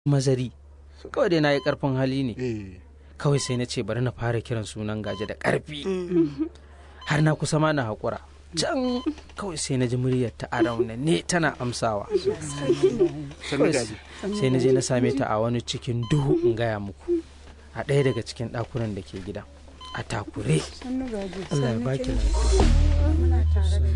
mazari kawai dai na yi karfin hali ne eh kawai sai na ce bari na fara kiran sunan gaje da karfi har na kusa ma na haƙura can kawai sai na ji muryar ta a ne tana amsawa sannu gaji sai na je na same ta a wani cikin duhu in gaya muku a ɗaya daga cikin ɗakunan da ke gida a takure Allah ya baki lafiya.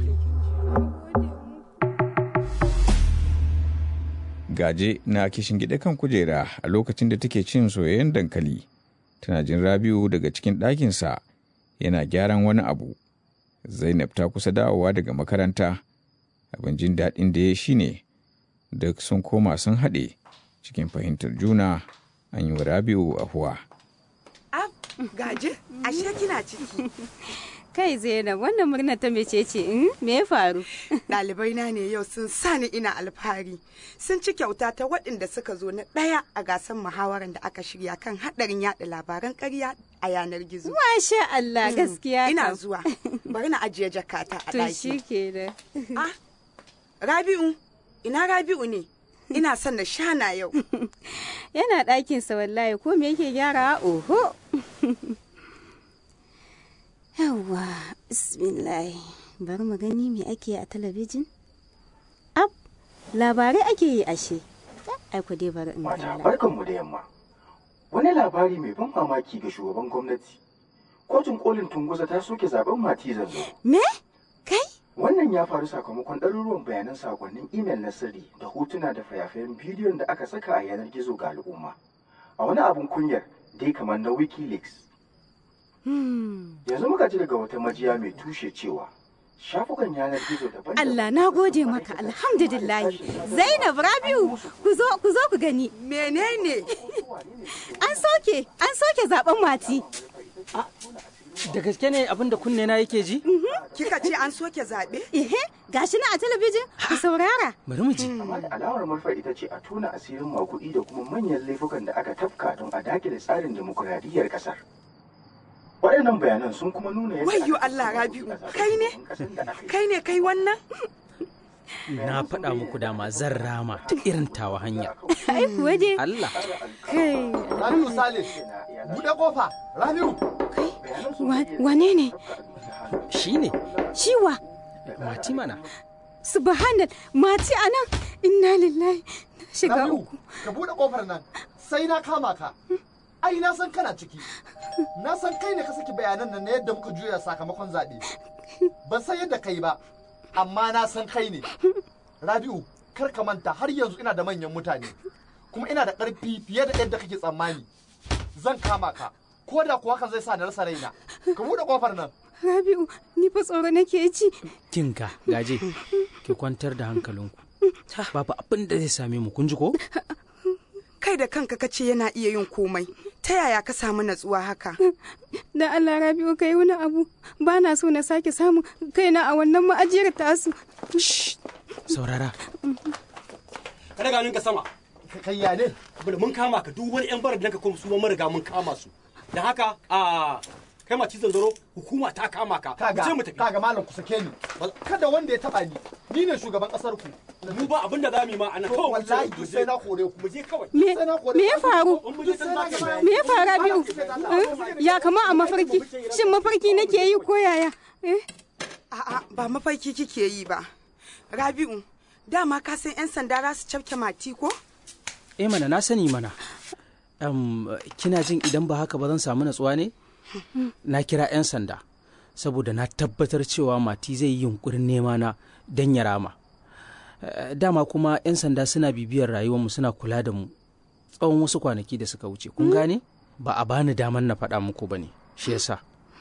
Gaje na kishin gida kan kujera a lokacin da take cin soyayyen dankali. Tana jin Rabiu daga cikin ɗakinsa yana gyaran wani abu. Zainab ta kusa dawowa daga makaranta. Abin jin daɗin da ya shi ne duk sun koma sun haɗe cikin fahimtar juna an yi wa Rabiu ahuwa. Ab, gaje, ashe kina ciki. Kai Zainab wannan murna ta mece ce in me ya faru? Ɗalibai na ne yau sun sani ina alfahari. Sun ci kyauta ta waɗanda suka zo na ɗaya a gasar muhawarar da aka shirya kan haɗarin yaɗa labaran ƙarya a yanar gizo. Masha Allah gaskiya Ina kam. zuwa, bari na ajiye jakata a To shi ɗaki. ke da. Ah, Rabi'u, ina Rabi'u ne? Ina son na shana yau. Yana ɗakinsa wallahi ko me yake gyarawa oho. Yawwa, bismillah. Bari mu gani me ake a talabijin. Ab, labarai ake yi ashe. Ai ku dai bari in Mata kalla. barkanmu da yamma. Wani labari mai ban mamaki ga shugaban gwamnati. Kotun kolin Tunguza ta soke zaben Mati Zanzo. Me? Kai? Wannan ya faru sakamakon ɗaruruwan bayanan sakonnin imel na sirri da hotuna da fayafayen bidiyon da aka saka a yanar gizo ga al'umma. A wani abun kunyar dai kamar na Wikileaks. Hmm. Yanzu muka ji daga wata majiya mai tushe cewa shafukan yanar gizo daban Allah na gode maka alhamdulillahi. Zainab Rabiu ku zo ku zo ku gani. Menene? An soke an soke zaben mati. da gaske ne abin da kunne na yake ji Kika ce an soke zaɓe? Ehe, gashi na a talabijin ku saurara. bari mu ji Amma da alamar manufar ita ce a tona asirin makuɗi da kuma manyan laifukan da aka tafka don a dakile tsarin demokuraɗiyyar ƙasar. Waɗannan bayanan sun kuma nuna yadda Wayyo aka Allah, tsara Rabi'u, ƙasar kai ne? ƙasar da aka yi. Kai ne kai wannan? na faɗa muku dama zan rama ta irin tawa hanya Ai kuwa dai. Allah Kai. Rabiu Sale buɗe kofa Rabiu Wa- Wane ne? shine Ciwa. mati mana Subhanal mati anan. Inna lillahi. Na shiga Rabiu uku. ka buɗe kofar nan sai na kama ka ai na san kana ciki na san kai ne ka saki bayanan nan na yadda muka juya sakamakon zaɓe ban san yadda kai ba amma na san kai ne Rabiu kar ka manta har yanzu ina da manyan mutane kuma ina da ƙarfi fiye da yadda kake tsammani zan kama ka ko da kuwa hakan zai sa na rasa raina ka buɗe kofar nan Rabi'u, ni fa tsoro nake ji. kinka gaje ki kwantar da hankalinku babu abin da zai same mu kun ji ko Kai da kanka kace yana iya yin komai. Ta yaya ka samu natsuwa haka? Dan Allah Rabi'u kai wani abu. Ba na so na sake samun kaina a wannan ma'ajiyar tasu. saurara ka daga hannunka sama ka kai ya ne bari mun kama ka duk wani yan barar da ka kuma su ma mun riga mun kama su da haka a kai ma cizon zaro hukuma ta kama ka kaga mu je mu tafi kaga malam ku sake ni kada wanda ya taba ni ni ne shugaban kasar ku mu ba abin da zamu yi ma anan To, kawai mu wallahi je- duk sai na kore ku mu je kawai Me sai na kore me ya faru? in mu je can za ka bayani. Me ya faru Rabi'u? Eh? Ya kama a mafarki. Shin mafarki nake yi ko yaya? Eh? A'a, ba mafarki kike yi ba. Rabi'u, dama ka san 'yan sanda za su cafke mati ko? eh mana na sani mana Em, kina jin idan ba haka ba zan samu natsuwa ne na kira 'yan sanda saboda na tabbatar cewa mati zai yi yunkurin nema na don ya rama Eh, dama kuma 'yan sanda suna bibiyar rayuwarmu suna kula da mu tsawon wasu kwanaki da suka wuce kun gane ba a bani damar na faɗa muku ba ne shi yasa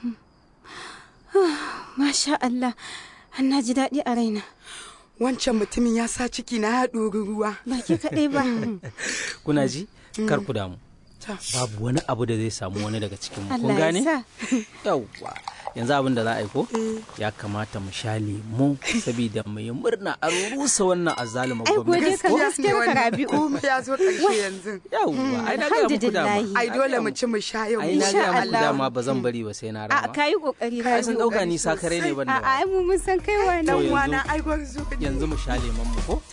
Masha Allah. An na ji daɗi a raina. Wancan mutumin ya sa ciki na ya ɗori ruwa. Ba ke kaɗai ba. kuna ji kar ku damu Ta. babu wani abu da zai samu wani daga cikin mu kun Allah gane ya sa. yawwa yanzu abin da za a yi ko ya kamata mu sha lemu saboda mu yi murna a rusa wannan azalima Ai kuwa dai gwamnati kan ko? gaskiyar ka Rabi'u. Komai ya zo ƙarshe yanzu. yawwa ai na ga muku dama Alhamdulillahi. Ai dole mu ci mu sha yau. ai na Insha ga muku Allah. dama ba zan bari ba sai na A rama ka yi ƙoƙari ai sun Rabi'u. dauka ni sakare ne ban A da ai mu mun san kai wani. To Dan yanzu- wana ai gwarzo ne. yanzu mu sha lemon mu ko